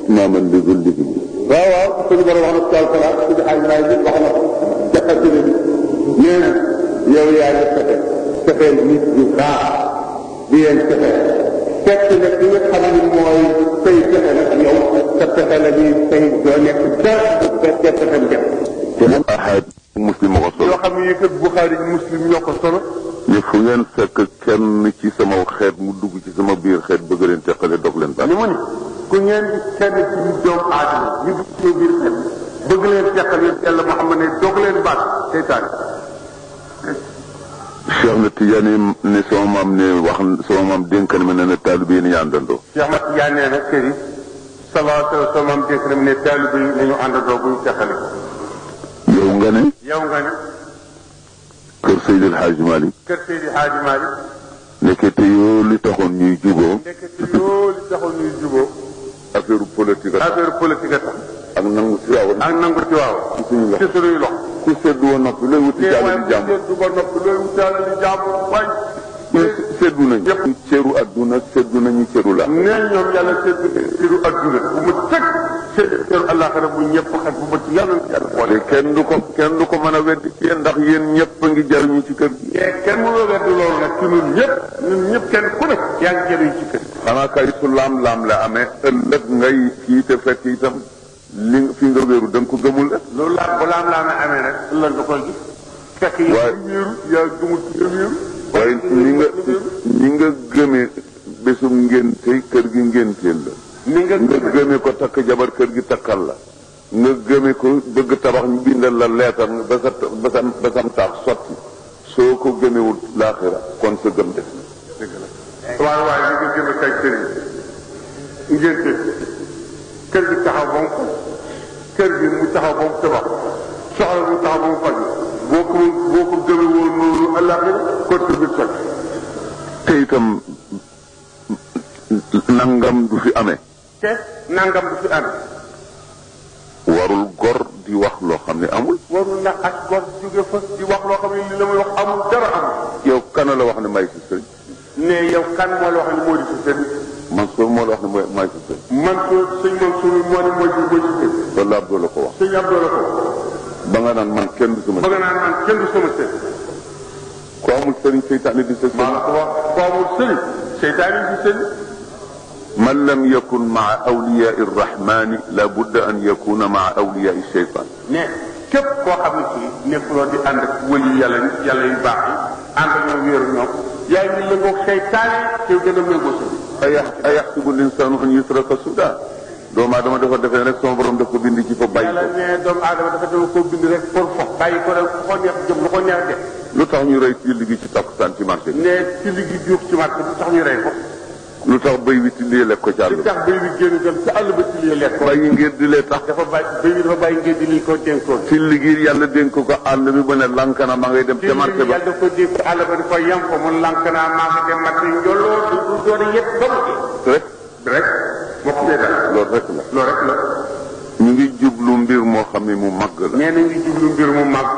itmaaman li zulli bi waaw waaw suñu borom wax na ci alquran suñu xaaj maay bi wax na ko jaqati bi nee na yow yaa ngi fexe fexeel nit ñu baax di leen fexe fekk nag li nga xam ne mooy say fexe nag yow sa fexe la ñuy say doo nekk dara bu fekkee fexem def te moom ahad muslim ma ko solo yoo xam ne yëkkat Buxaari muslim ñoo ko solo ne fu ngeen fekk kenn ci sama xeet mu dugg ci sama biir xeet bëgg leen teqale dog leen baax ni mu ni ku ngeen di kenn ci ñu doomu aadama ñu dugg ci biir xel bëgg leen teqal yéen yàlla Muhammad ne dog leen baat seytaane Cheikh na Tidiane ne sama maam ne wax sama maam dénkan ma ne na taalibe yi ni àndandoo Cheikh Ahmad Tidiane nee na kër yi sallallahu alayhi wa sallam dénk na mu ne taalibe yi nañu àndandoo bu ñu teqale yow nga ne yow nga ne kër Seydil Hadji Malick kër Seydi Hadji Malick nekkete yoo li taxoon ñuy juboo nekkati yoo li taxul ñuy juboo affaire politique ak affaire politique a tax ak nangu si waaw ak nangu ci waaw ci suñu loxo ci suñuy loxo ku seddu woon noppi looy wuti te jàll waaye di bu jàmm seddu ba noppi looy wutaale li jàmm wañ seddu nañu Yëpp. cëru adduna seddu nañu cëru la nee ñoom yàlla seddu ciru adduna bu mu tëg seddu ciru àllaaxira bu ñëpp xaj bu bët yàlla na yàlla boole te kenn du ko kenn du ko mën a weddi ci yéen ndax yéen ñëpp a ngi jariñu ci kër gi mais kenn mënoo weddi loolu nag ci ñun ñëpp ñun ñëpp kenn ku ne yaa ngi jëriñ ci kër xanaa kay su laam-laam la amee ëllëg ngay kii te fekk itam li fi nga wéeru da nga ko gëmul la loolu laa bu laam laamee amee nag ëllëg nga koy gis fekk yaa Waaye- ngi wéeru yaa gëmul ci nga wéeru waaye ni nga ni nga gëmee bésum ngénte kër gi ngénteel la ni nga nga gëmee gëmee ko takk jabar kër gi takkal la nga gëmee ko bëgg tabax ñu bindal la leetar ba sa ba sa ba sam taax sotti soo ko gëmewul laaxira kon sa gëm des na waaye waaye li nga gëmee kay sëriñ ngénte kër gi taxaw ba mu faj kër gi mu taxaw ba mu tabax soxla mu taxaw ba mu faj boo ko boo ko gëmee woon noonu àllaaxira kon kër gi soj te itam nangam du fi amee te nangam du fi amee warul gor di wax loo xam ne amul warul nag ak gor jóge fa di wax loo xam ne li la muy wax amul dara amul yow kana la wax ne may si sëriñ ne yow kan moo la wax ne moo di si sëriñ Mansour moo la wax ne mooy may si sëriñ man ko sëñ Mansour moo ne mooy si mooy si sëriñ loolu laa Abdou la ko wax sëñ Abdou la ko ba nga naan man kenn du sama bëgg naa man kenn du sama sëriñ ko amul sëriñ seytaane di sa maa la sëriñ ko wax ko amul sëriñ seytaane di sëriñ man lam yakun maa awliyaa irrahmani la budda an yakuna maa awliyaa sheytaan ne képp koo xam ne kii nekkuloo di ànd ak wëli yàlla nit yàlla yu baax yi ànd ak ñoom wéeru ñoom yaa ngi lëngoog seytaane te gën a méngoo sa ayax ayaxsibu linsaanu an yutraka suda doomu aadama dafa defee rek sama borom dafa bind ci fa bàyyi yàlla ko ne doomu aadama dafa dama koo bind rek pour fo bàyyi ko rek ko neex jëm lu ko neex def lu tax ñu rey ci liggéey ci takkusaan ci marché bi ne ci ligi juux ci marché bi tax ñu rey ko lu tax béy wi tillee lekk ko ci àll li bi tax béy bi génn dem ci àll ba ci lii lekk ko bàyyi ngir di lee tax dafa bàyyi béy bi dafa bàyyi ngeen di liñ ko dénkoon ci liggéey yàlla dénk ko àll bi ba ne lankana ma ngay dem ci ca marché ba yàlla daf ko dénk àll ba di ko yem ko mun lank naa maa ngi dem marché njoloo du du doon yëpp ba mu rek rek moo ko dee dara loolu rek la loolu rek la ñu ngi jublu mbir moo xam ne mu màgg la nee na ngi jublu mbir mu mag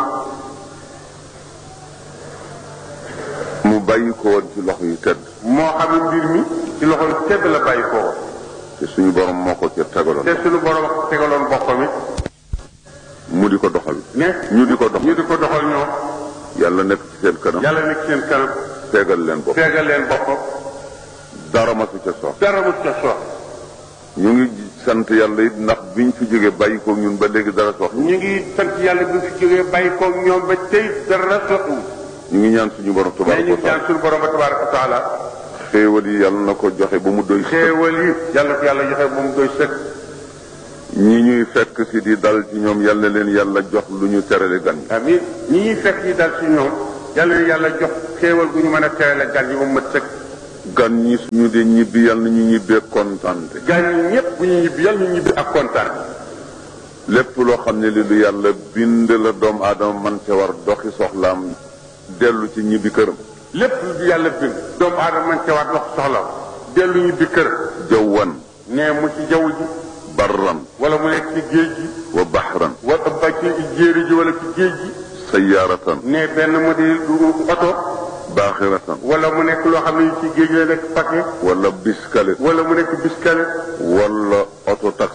mu bàyyi ko woon ci loxo yu tedd moo xam ne mbir mi ci loxol tedd la bàyyi ko woon te suñu borom moo ko ca tegaloon te suñu borom tegaloon boppam it mu di ko doxal ne ñu di ko doxal ñu di ko doxal ñoom yàlla nekk ci seen kanam yàlla nekk seen kanam tegal leen bopp feegal leen boppam dara ma su ca sox dara mu ca sox ñu ngi sant yàlla it ndax biñ fi jógee bàyyi ko ñun ba léegi dara sox ñu ngi sant yàlla bi fi jógee bàyyi ko ñoom ba tey dara soxu ñu ngi ñaan suñu borom mais tabaraka ñu wa ngi ñaan taala suñu borom ba tabaraka wa taala xéewal yi yàlla na ko joxe ba mu doy sëkk xéewal yi yàlla ko yàlla joxe moom doy sëkk ñi ñuy fekk si di dal ci ñoom yàlla leen yàlla jox lu ñu terale gan yi amiin ñi ñuy fekk yi dal ci ñoom yàlla na yàlla jox xéewal gu ñu mën a teele gan yi ba mu mat sëkk gan ñi suñu dee ñibbi yàlla na ñu ñibbee kontante gan yi ñëpp bu ñu ñibbi yàlla ñu ñibbi ak kontaan lépp loo xam ne li lu yàlla bind la doomu aadama man ca war doxi soxlaam dellu ci ñibbi këram lépp lu yàlla bind doomu aadama man ca waat wax soxla dellu ñibbi kër jawwan ne mu ci jaww ji barran wala mu nekk ci géej gi wa bahran wala ba ci jéeri ji wala ci géej gi sayyaratan ne benn mu di oto baaxiratan wala mu nekk loo xam ne ci géej la nekk paquet wala biskale wala mu nekk biskale wala auto taxi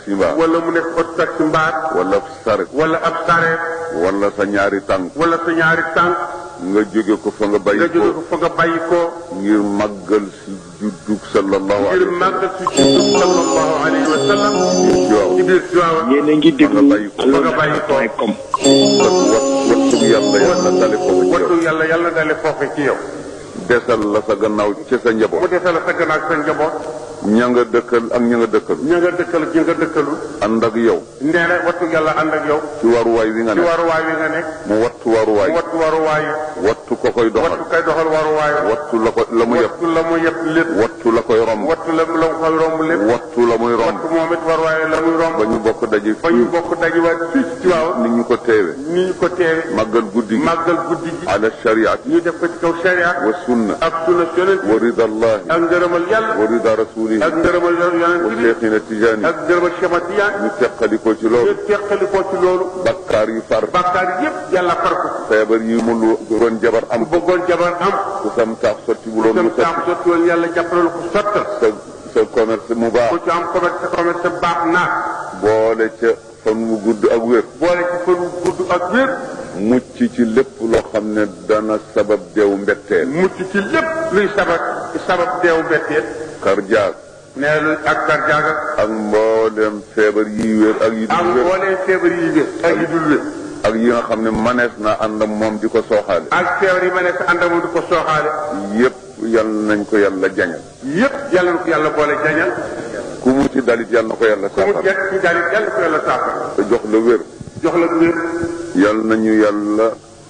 taxi mbaa wala mu nekk oto taxi mbaar wala saret wala ab sareet wala sa ñaari tànk wala sa ñaari tànk nga jóge ko fa nga nga bàyyi jóge ko ko fa nga bàyyi ko ngir màggal si juddug sallallahu ngir alayhi wa sallam màggal si juddug sallallahu alayhi wa sallam ci biir Tiwaawan yéen a ngi déglu fa nga bàyyi ko point com wat wat wattug yàlla yàlla dale ko ci yow wattu yàlla yàlla dale foofe ci yow desal la sa gannaaw ci sa mu njaboot desal sa gannaaw ak sa njaboot ña nga dëkkal ak ña nga dëkkal ña nga dëkkal ña nga dëkkalul ànd ak yow nee na wattu yàlla ànd ak yow ci waruwaay wi nga ci ne waruwaay wi nga nekk mu wattu waruwaay mu wattu waruwaay wattu ko koy doxal wattu kay doxal waruwaay wattu la ko la mu yëpp wattu la mu yëpp lépp wattu la koy romb wattu la la mu koy romb lépp wattu la muy romb wattu moom it waruwaay la muy romb ba ñu bokk daje ba ñu bokk dajiwaat fii ci Tiwaawan ni ñu ko teewe ni ñu ko teewe màggal guddi gi màggal guddi gi ala shariati ñu def ko ci kaw sharia wa sunna ak sunna yonent wa rida allahi ak ngërëmal yàlla wa rida rasulihi ak ngërëmal wa yonent bi cheikhina tijani ak ngërëmal Cheikh ñu teqali ko ci ñu loolu teqali ko ci loolu bakkaar yi far bàkkaar yépp yàlla far ko feebar yi mu lu ron jabar am ku bëggoon jabar am ku sam taax sotti bu loon dem mu sotti taam sotti woon yàlla jàppale ko sottal sa sa commerce mu baax ku ci am commerce commerce baax naa boole ca fan mu gudd ak wér boole ci fan wu gudd ak wér mucc ci lépp loo xam ne dana sabab deew mbetteel mucc ci lépp luy sabab sabab deew bettee karjaag nee lu ak garjaaga ak mboolem feebar yi wér ak yi ak dul wér mboolee feebar yi wér ak yi dul wér ak yi nga xam ne manees na ànd ak moom di ko sooxaale ak feebar yi ma nekk àndama di ko sooxaale yépp yal nañ ko yàlla jañal yépp yàlla na ko yàlla boole jañal ku mu ci dalit yal na ko yàlla ku mu saafara jekk ci daal yàlla ko yàlla saafara te jox la wér jox la wér yal nañu yàlla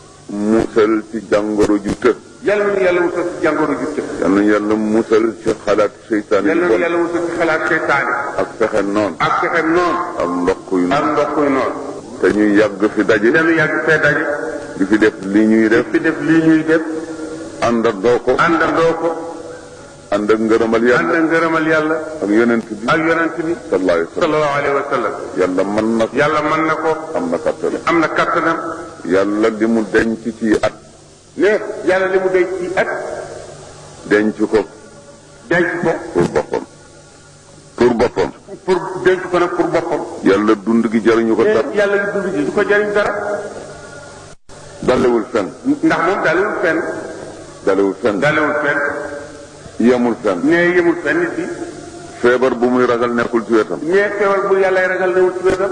musal ci jàngoro ju të yàlla na yàlla musal ci jàngoro ju tëb yal nañu yàlla musal ci xalaat seytaane yàlla yu na bon yàlla musal ci xalaat seytaane ak fexe noon ak fexem noonu ak ndokk yu ak noonu ndokk yu noonu te ñuy yàgg fi daje dañu yàgg fee daje di fi def li ñuy def fi def lii ñuy def àndandoo ko àndandoo ko ànd ak ngërëmal ànd yàlla ak ngërëmal yàlla ak yonent bi ak yonent bi sallallahu alayhi wa sallam sallallahu alayhi wa sallam yàlla mën na ko yàlla mën na ko am na kattan am na kattanam yàlla li mu denc ci at ne yàlla li mu denc ci at denc ko denc ko pour boppam pour boppam pour denc ko nag pour boppam yàlla dund gi jariñu ko ne dara yàlla li dund gi du ko jariñ dara dalewul fenn ndax moom dalewul fenn dalewul fenn dalewul fenn yemul fenn ne yemul fenn nit bi feebar bu muy ragal nekkul ci wetam ne feewal bu yàlla ragal newul ci wetam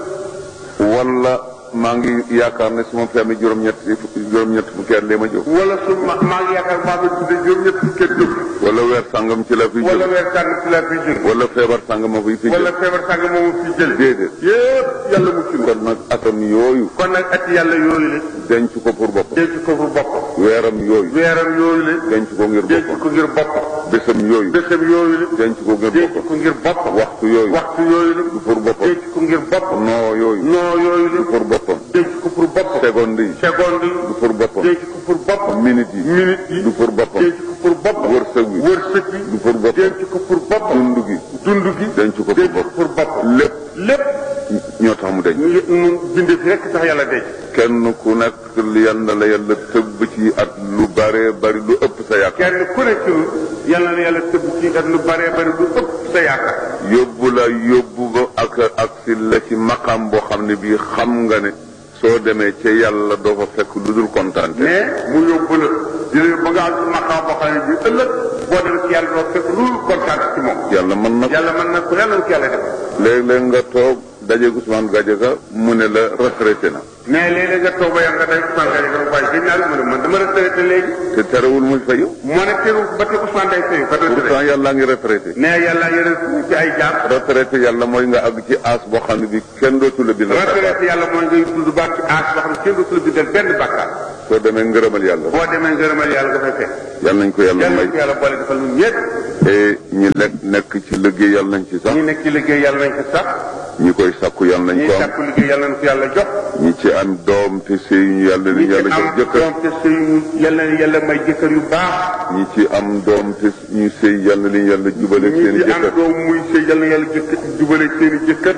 wala maa ngi yaakaar ne su ma fi amee juróom-ñett juróom-ñett fukki at lee ma jóg wala su ma maa ngi yaakaar maa ngi tudde juróom ñett fukki at jóg wala weer sàngam ci la fi wala jóg weer sàng ci la fi jóg wala feebar sàngam ma fi fi wala jóg feebar sàng moomu fi jële déedéet yépp yàlla mucc na kon nag atam yooyu kon nag at yàlla yooyu la denc ko pour boppam denc ko pour boppam weeram yooyu weeram yooyu la denc ko ngir denc boppam ko ngir boppam bésam yooyu bésam yooyu la denc ko ngir denc boppam ko ngir boppam waxtu yooyu waxtu yooyu la du pour boppam denc ko ngir boppam noo yooyu noo yooyu du la pour boppam denc ko pour boppam seconde yi seconde yi du pour boppam denc ko pour boppam minute yi minute yi du pour boppam denc ko pour boppam wërsëg wi wërsëg bi du pour boppam denc ko pour boppam dund gi dund gi denc ko pour denc ko boppam pour boppam lépp lépp ñoo tax mu denc ñu ñu bindee fi rekk tax yàlla denc kenn ku nekk yal na la yàlla tëbb ci at lu bare bari lu ëpp sa yaakaar kenn ku ne ci ñun yàlla na yàlla tëbb ci at lu baree bari lu ëpp sa yaakaar yóbbu la yóbbu ba ak ak si la ci maqam boo xam ne bii xam nga ne soo demee ca yàlla doo fa fekk lu dul kontaan mais mu yóbbu la dina ba nga am ci maqaam boo xam ne bi ëllëg boo demee ci yàlla doo fekk lu kontaan ci moom yàlla mën na ko yàlla mën na ko yàlla na ko yàlla def léeg-léeg nga toog dajeeg Ousmane Gadiaga mu ne la retraité na mais léeg-léeg nga toog ba yàgg nga day Ousmane Gaye nga waaye gën naa mu ne man dama retraité léegi te terewul muy fayu moo ne teewul ba te Ousmane day fayu ba retraité pourtant yàlla ngi retraité mais yàlla yore ci ay jaar retraité yàlla mooy nga àgg ci as boo xam ne bi kenn dootu la bindal bàkkaar retraité yàlla mooy ngay dund ba ci aas boo xam ne kenn dootu la bindal benn bàkkaar soo demee ngërëmal yàlla boo demee ngërëmal yàlla nga fay fekk yàlla nañ ko yàlla yàlla may na ko yàlla boole defal ñun ñëpp te ñi lekk nekk ci liggéey yàlla nañ ci sax ñi nekk ci liggéey yàlla nañ ko sax ñi koy sakku yàlla nañ ñi ko am sàkku liggéey yàlla nañ ko yàlla jox ñi ci am doom te sëyuñu yàlla ñi nañ ci yàlla jox am jëkkër doom te sëy yàlla na yàlla may jëkkër yu baax ñi ci am doom te ñu sëy yàlla nañ yàlla jubale ñi seen ci am jëkkër doom muy sëy yàlla na yàlla jëkkër jubale seeni jëkkër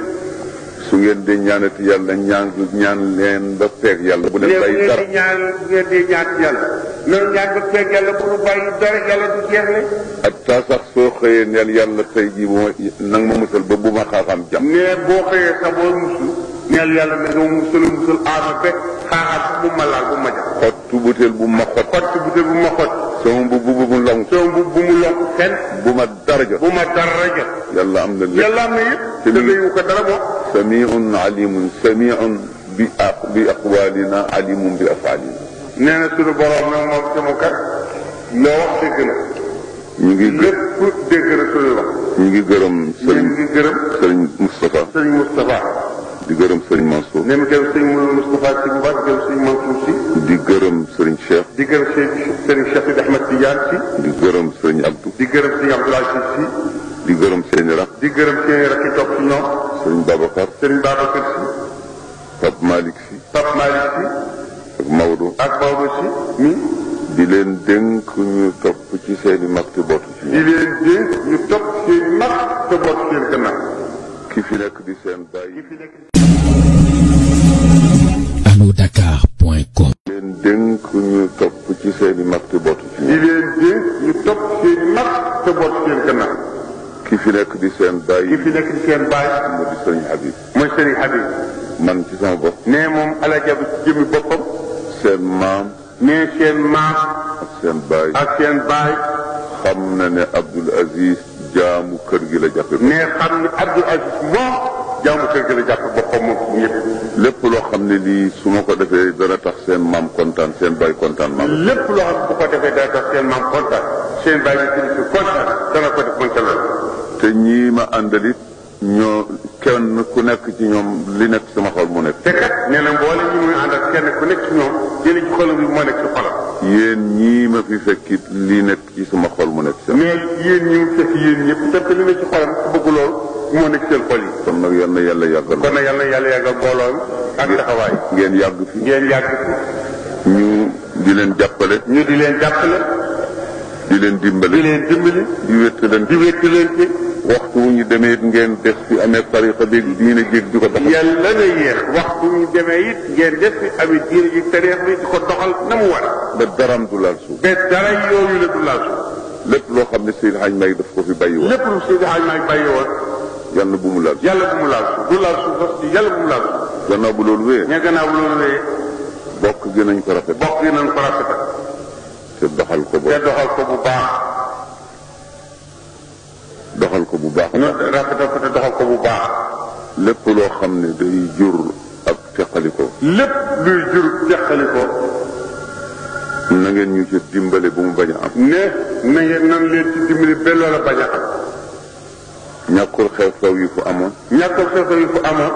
su ngeen di ñaanati yàlla ñaan ñaan leen ba feeg yàlla bu leen léegi bàyyi ngeen dara di ñaan ngeen di ñaan ci yàlla noonu ñaan ba feeg yàlla bu nu bàyyi dara yàlla du jeexle ak taa sax soo xëyee neel yàlla tey jii bu ma nang ma musal ba bu ma xaaxaam jàmm ne boo xëyee sa boo musul neel yàlla ne nga musul musul aama be xaaxaat bu ma laal bu ma jax xottu butéel bu ma xot xott bu dee bu ma xott sama bu bu bu long soo bu bu mu lonk fenn bu ma dara jot bu ma dara jot yàlla am na lépp yàlla am na yëpp te te mi- dayu ko dara moom samiun alimun samiun bi aq bi aqwalina alimun bi afalina nee na suñu borom nag moom sama kat loo wax dégg na ñu ngi gë lépp dégg na suñu wax ñu ngi gërëm ñu sëriñ ngi gërëm sëriñ Moustapha sëñ Moustapha di gërëm sëriñ Mansour ne mu gërëm sëñ Moustapha si bu baax gërëm sëñ Mansour si di gërëm sëriñ Cheikh di gërëm sëñ sëñ Cheikh Sidi Ahmed Tidiane si di gërëm sëriñ Abdou di gërëm sëñ Abdoulaye si si di gërëm seeni rak di gërëm seen rakk yi topp ci ñoom sëriñ Babacar sëriñ Babacar si Pape Malick si Pape Malick si ak Maodo ak Maodo si mi di leen dénk ñu topp ci seeni mag te bootu ci di ñoom leen dénk ñu topp seen mag te boot seen gannaaw ki fi nekk di seen bàyyi fi nekk alodakar.com leen dénk ñu topp ci seeni mag te bootu ci di ñoom leen dénk ñu topp seen mag te boot seen gannaaw ki fi nekk di seen ki bàyyi fi nekk di seen baay mu di sëriñ Habib mooy sëriñ Habib man ci sama bopp nee moom alaja bi ci jëmmi boppam seen maam nee seen maam ak seen baay ak seen baay xam na ne Abdul Aziz jaamu kër gi la jàppe ko nee xam ni Abdul Aziz moom jaamu kër gi la jàpp boppam moom ñëpp lépp loo xam ne lii su ma ko defee dana tax seen maam kontaan seen baay kontaan maam lépp loo xam ne bu ko defee dana tax seen maam kontaan seen baay bi kilifa kontaan dana ko def mën ca loolu te ñii ma àndalit ñoo kenn ku nekk ci ñoom li nekk sama xol mu nekk te kat nee na mboole ñi muy àndal kenn ku nekk ci ñoom jëli ci xolam bi moo nekk ci xolam yéen ñii ma fi fekkit li nekk ci sama xol mu nekk sama mais yéen ñi mu fekk yéen ñëpp te li nekk ci xolam ku bëgg loolu moo nekk seen xol yi kon nag yal na yàlla yàggal kon nag yàlla na yàlla yàggal mbooloo mi ak taxawaay ngeen yàgg fi ngeen yàgg fi ñu di leen jàppale ñu di leen jàppale di leen di dimbale leen dimbali di wéttalante di wétti leen ci waxtu wu ñu demee it ngeen des fi amee tariqa bi diine jéeg di ko doxal yàlla na yéex waxtu ñu demee it ngeen def fi amit diine ji tareex bi di ko doxal na mu war ba daram du laal suuf ba dara yooyu la du laal suuf lépp loo xam ne Seydi Hadj May daf ko fi bàyyi woon lépp lu Seydi Hadj Maay bàyyi woon yàlla bu mu laal suuf yàlla bu mu laal suuf du laal suuf sax yàlla bu mu laal suuf gannaaw bu loolu wéyee ña gannaaw loolu wee bokk gi nañ ko rafet bokk yi nañ ko rafetal te doxal ko te ba doxal ko bu baax doxal ko bu baax ñu rafetal ko te doxal ko bu baax lépp loo xam ne day jur ak teqaliko lépp luy jur teqali ko na ngeen ñu ci dimbale bu mu bañ a am ne na ngeen nan leen ci dimbali ba loola bañ a am ñàkkul xew-xew yi fu amoon ñàkkal xew yi fu amoon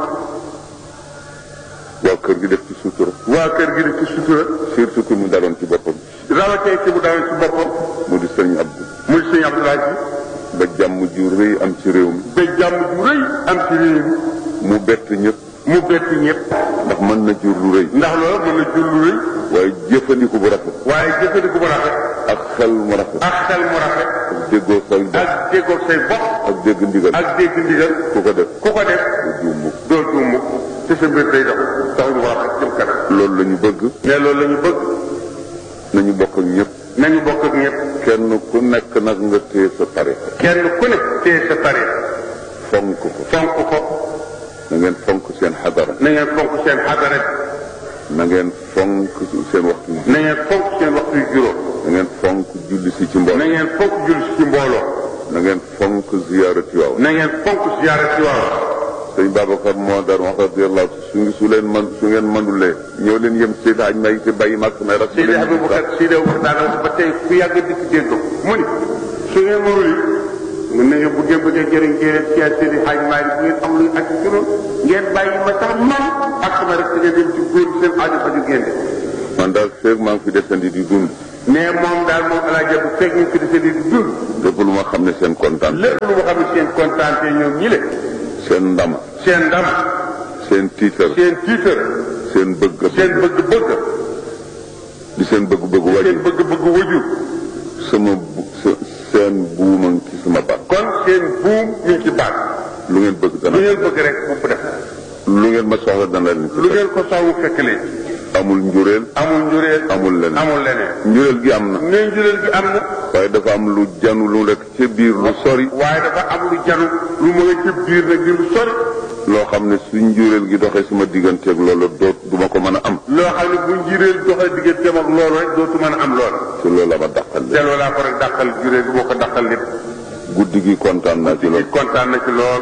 waa kër gi def ci sutura waa kër gi di ci sutura surtout que mu daloon ci boppam rawatee ci bu dawee ci boppam mu di sëriñ Abdou muy sëñ Abdoulaye ba jàmm ju rëy am ci réew mi ba jàmm ju rëy am ci réew mi mu bett ñëpp mu bett ñëpp ndax mën na jur lu rëy ndax loolu mën na jur lu rëy waaye jëfandiku bu rafet waaye jëfandiku bu rafet ak xel mu rafet ak xel mu rafet ak déggoo say bopp ak déggoog say bopp ak dégg ndigal ak dégg ndigal ku ko def ku ko def du juum mukk doo juum mukk te sa mbir day dox tax ñu wax ak jëm kanam loolu la ñu bëgg mais loolu la ñu bëgg nañu bokk ak ñëpp nañu bokk ak ñëpp kenn ku nekk nag nga téye sa tarixa kenn ku ne téye sa tarix fonk ko fonk ko na ngeen fonk seen xadara na ngeen fonk seen xadara na ngeen fonk seen waxtu na ngeen fonk seen waxtu yu juróom na ngeen fonk julli si ci na mbooloo ngeen fonk julli si ci mbooloo na ngeen fonk ziyaara Tiwaawan na ngeen fonk siyaara ci waaw sëñ Babacar moo daan wax radiyallahu su ngi su leen man su ngeen mënulee ñëw leen yem Seydi Hadj May te bàyyi mag samay rak Seydi Aboubacar Seydi Aboubacar daana wax ba tey ku yàgg dikk dégg ko mu ni su ngeen mënul yi mën nañu bu ngeen bëggee jëriñ jëriñ ci Seydi Hadj Malick bu ngeen am luy ak ci noonu ngeen bàyyi ma sax man ak sama rek ngeen dem ci góor seen aajo faju ngeen de man daal feeg maa ngi fi desandi di dund mais moom daal moom alaaja bu fekk ñu fi dese di dund lépp lu ma xam ne seen kontaan lépp lu ma xam ne seen kontaan te ñoom ñi le seen ndama seen ndam seen tiitar seen tiitar seen bëgg seen bëgg-bëgg di seen bëgg-bëgg seen wàññi bëgg-bëgg waju sama bu se- seen buuma ngi ci sama baat kon seen buum mi ngi ci baat lu ngeen bëgg lu dana ngeen bëgg rek bu def lu ngeen ma soxla dana leen ci lu ngeen ko sawu fekk leen amul njureel amul njureel amul leneen amul leneen njureel gi am na ne njureel gi am na waaye dafa am lu janu lu nekk ca biir lu sori waaye dafa am lu janu lu ma nga ci biir nag di lu sori loo xam ne su njureel gi doxee sama digganteeg loolu doot duma ko mën a am loo xam ne bu njureel doxee digganteem ak loolu rek dootu mën a am loolu ci loolu la ma dàqal lépp delloo laa ko rek dàqal njureel gi boo ko dàqal lépp guddi gi kontaan naa ci loolu nit kontaan na ci lool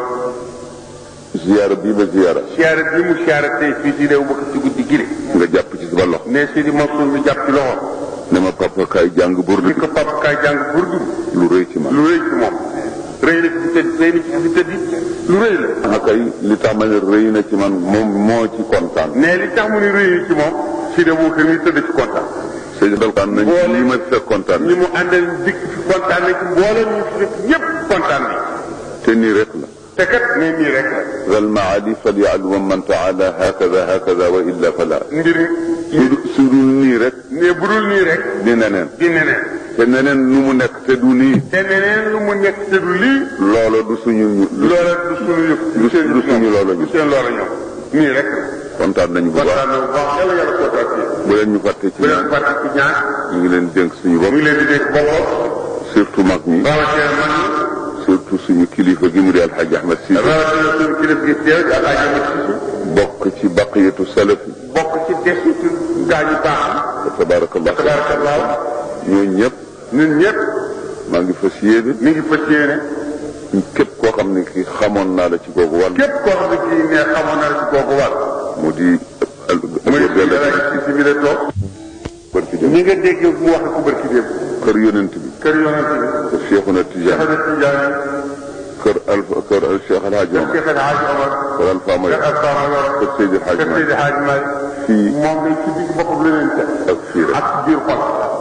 ziyaara bii ba ziyaara siyaare bi mu siyaare tey fii ci réew bëgg ci guddi gi nga jàpp ci sama loxo ne si di Mansour mi jàpp ci loxo ne ma papa kaay jàng burdu di ko pap kaay jàng burdu lu rëy ci man lu rëy ci moom rëy na ci fi tëdd rëy na ci fi tëdd lu rëy la ah kay li tax ma ne rëy na ci man moom moo ci kontaan ne li tax mu ni rëy ci moom si de boo kër mi tëdd ci kontaan sëñ bi kontaan nañ ci lii ma fekk kontaan ñi mu àndal dikk fi kontaan na ci mboolem ñu fi fekk ñëpp kontaan nañ te nii rek la te kat ne nii rek la ral maali falyalum man taala hakada hakada wa illa fala mbir su su dul nii rek ne bu dul nii rek di neneen di neneen te neneen nu mu nekk te du nii te neneen lu mu nekk te du lii loola du suñu du loola du suñu yëf du seen du suñu loola du ñu seen loola ñoom nii rek la kontaan nañu bu kontaan baax na bu baax yàlla yàlla kontaan ci bu leen ñu fàtte ci bu leen ñaan fàtte ci ñaan ñu ngi leen dénk suñu mu bopp ngi leen di dégg boppam surtout mag ñi rawatina man surtout suñu kilifa gi mu di alxaji ahmad si rawatina suñu kilifa gi teew ak ay jamat si bokk ci baqiyatu salafi bokk ci desitu gaañu baax fa tabarakallah tabarakallah ñooñu ñëpp ñun ñëpp maa ngi fas yéene mi ngi fas yéene képp koo xam ne ki xamoon naa la ci googu wàll képp koo xam ne kii ne xamoon na la ci kooku wàll mu di al muy góor dara gàlla ci si bi la toog barki dem ñi nga dégg mu wax ko barki démb kër yonent bi kër yonent bi kër Cheikhuna Tijaan Cheikh Tidiane kër alfa kër al Cheikh El Hadj Omar Cheikh El Hadj Omar kër Alfa May Cheikh Alpha Mayoro kër Seydi El Hadj Cheikh Malick Seydi Hadj Malick fii moom day ci biir boppam la leen teg ak fii rek ak ci biir xol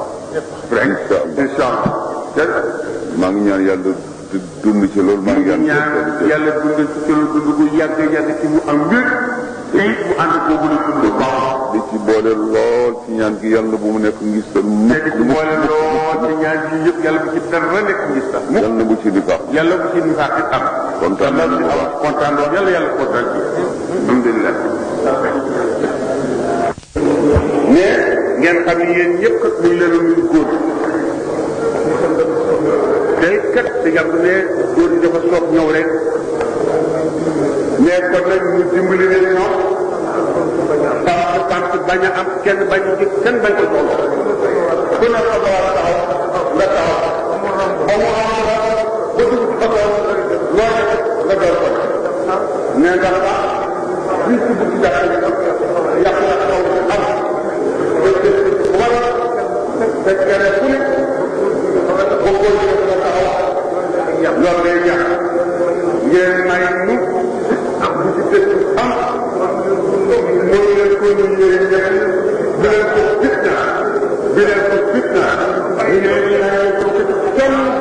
rek Incha Allah. incha allah maa ngi ñaan yàlla di dund ci loolu maa ngi ñaan ñaan yàlla dund ci kër dund gu yàgg yàgg ci mu am wér te it mu ànd boobu la dund baax di ci boole lool ci ñaan gi yàlla bu mu nekk ngistal te mukk di ci boole lool ci ñaan yi yëpp yàlla bu ci dara nekk ngis sax mu yàlla bu ci di baax yàlla bu ci nifaax it am kontaan yàlla nañu bu bu am baax kontaan lool yàlla yàlla kontaan ci alhamdulilah mais ngeen xam ne yéen ñëpp kat ñu leen a nuyu góor te kat te yàgg ne góor yi dafa soog ñëw rek mais kon nag ñu dimbali leen ñoom parce que parce que bañ a am kenn bañ a gis kenn bañ ko toll ku ne ko war a taxaw nga taxaw ba mu am la ba dugg ci oto loo def nga door ko mais ndax ah lii ci bugg jàpp yàq na xaw am wala fekk ne fu ne ba góor yi nga taxaw loolu day ñax ngeen may nu ak bu ci dëkk am mooy leen ko ñu ñëwee ñëwee bi leen ko fitna bi leen ko fitna ñu ne ñu ne ko kenn